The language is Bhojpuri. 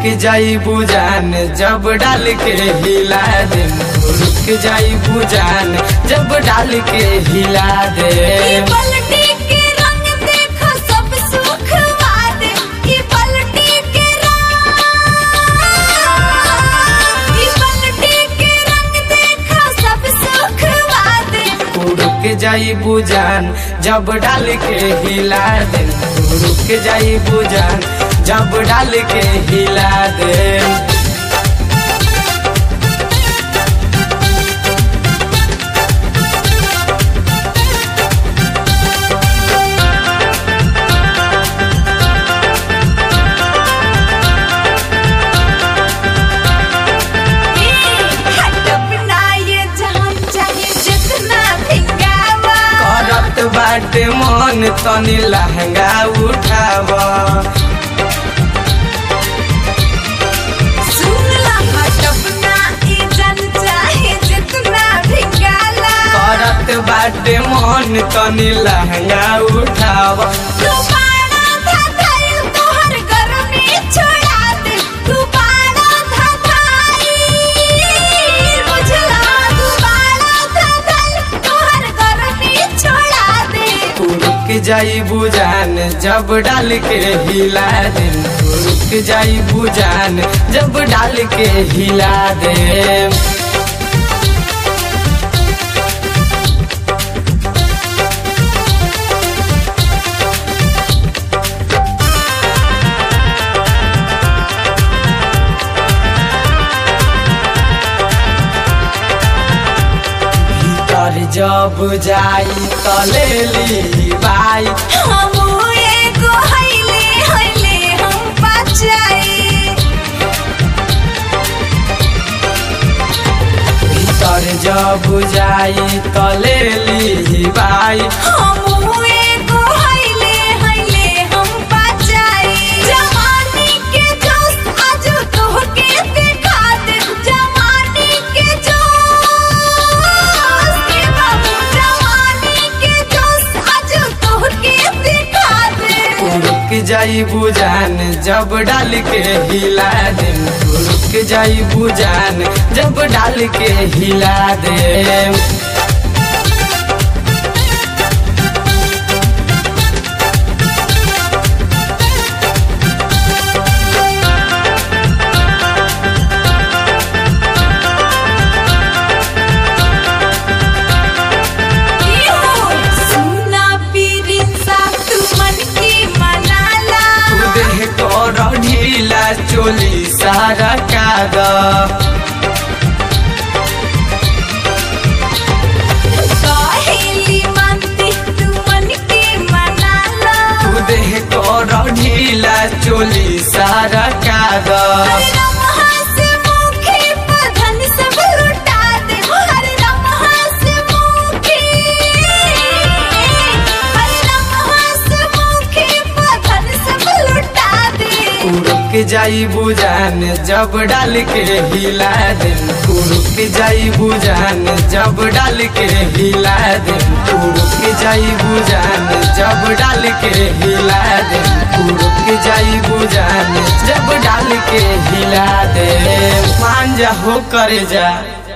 जाई बुजान जब डाल के हिला दे रुक जाई बुजान जब डाल के हिला दे ई पलटी के रंग देखो सब सुख वाद ई पलटी के रंग ई पलटी के रंग देखो सब सुख वाद रुक जाई बुजान जब डाल के हिला दे रुक जाई बुजान जब डाल के हिला दे हटब ना ये जहां चाहे जितना भिंगावा करत बाटे मन तनी लहंगा उठाव सुन ला हटब ना ये जन चाहे जितना भिंगाला करत बाटे मन तनी लहंगा उठाव रुबाना था थाई तोहर गर्मी छोड़ा दे रुबाना था थाई बुझला रुबाना था थाई तोहर गर्मी छोड़ा दे रुक जाई बुजान जब डाल के हिला दे रुक जाई बुजान जब डाल के हिला दे भीतर जब जाई त ले ली बाई हम एगो हइले हइले हम बचाई भीतर जब जाई त ले ली बाई हम एगो हइले हइले हम बचाई जवानी के जोश आज तोहके दिखा दे जवानी के जोश के बाबू जवानी के जोश आज तोहके दिखा दे रुक जाई बुजान जब डाल के हिला दे रुक जाई बुजान जब डाल के हिला दे सुना पीरिसा तू मन की मनाला देह कर ढीला चोली सारा काग कहेली मानती तू मन की मनाला देह कर ढीला चोली सारा काग हर लम्हा से मुखी पधन सब लुटा दे हर लम्हा से मुखी हर लम्हा से मुखी पधन सब लुटा दे रुक जाई बुजान जब डाल के हिला दे रुक जाई बुजान जब डाल के हिला दे रुक जाई बुजान जब डाल के हिला दे रुक जाई बुजान जब डाल के हिला दे मान जा हो कर जा